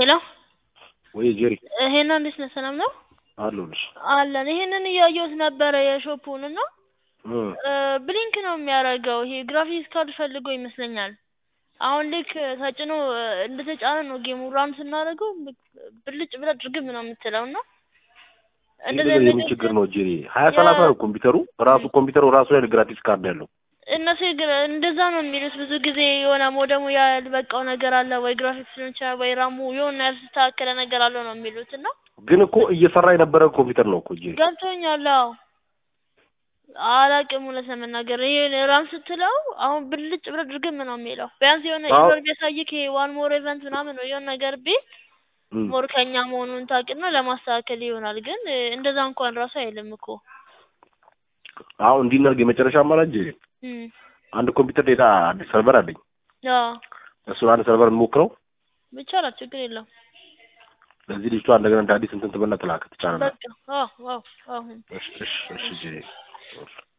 ሄሎ ወይ ጄሪ ይሄን እንዴት ነህ? ሰላም ነው አለሁልሽ። አለን። ይሄንን እያየሁት ነበረ የሾፑን እና እ ብሊንክ ነው የሚያደርገው። ይሄ ግራፊክስ ካርድ ፈልጎ ይመስለኛል። አሁን ልክ ተጭኖ እንደተጫነ ነው ጌሙ ራን ስናደርገው ብልጭ ብላ ድርግም ነው የምትለው እና እንደዚህ እንደዚህ አይነት የምን ነገር ችግር ነው ጄሪ? ሀያ ሰላሳ ነው ኮምፒውተሩ ራሱ ኮምፒውተሩ ራሱ ላይ ግራፊክስ ካርድ ያለው እነሱ ግን እንደዛ ነው የሚሉት ብዙ ጊዜ የሆነ ሞደሙ ያልበቃው ነገር አለ ወይ ግራፊክስ ሊሆን ይችላል ወይ ራሙ የሆነ ያልተስተካከለ ነገር አለው ነው የሚሉት እና ግን እኮ እየሰራ የነበረ ኮምፒውተር ነው እኮ ጄሪ። ገብቶኛል። አዎ አላቅም እውነት ለመናገር ይሄ ራም ስትለው አሁን ብልጭ ብለ ድርግም ነው የሚለው ቢያንስ የሆነ አዎ። ኢቨር ቢያሳይክ ይሄ ዋን ሞር ኢቨንት ምናምን ነው የሆነ ነገር ቢል እም። ሞር ከኛ መሆኑን ታውቅና ለማስተካከል ይሆናል። ግን እንደዛ እንኳን ራሱ አይልም እኮ አሁን እንዲናርግ የመጨረሻ አማራጭ ጄሪ እም አንድ ኮምፒውተር ሌላ አዲስ ሰርቨር አለኝ። አዎ እሱን አንድ ሰርቨር እንሞክረው። ይቻላል፣ ችግር የለውም። ለዚህ ልጅቷ እንደገና እንደ አዲስ እንትን ትበልና ትላክ ትጫነና። በቃ አዎ አዎ አዎ እሺ እሺ እሺ ጄሪ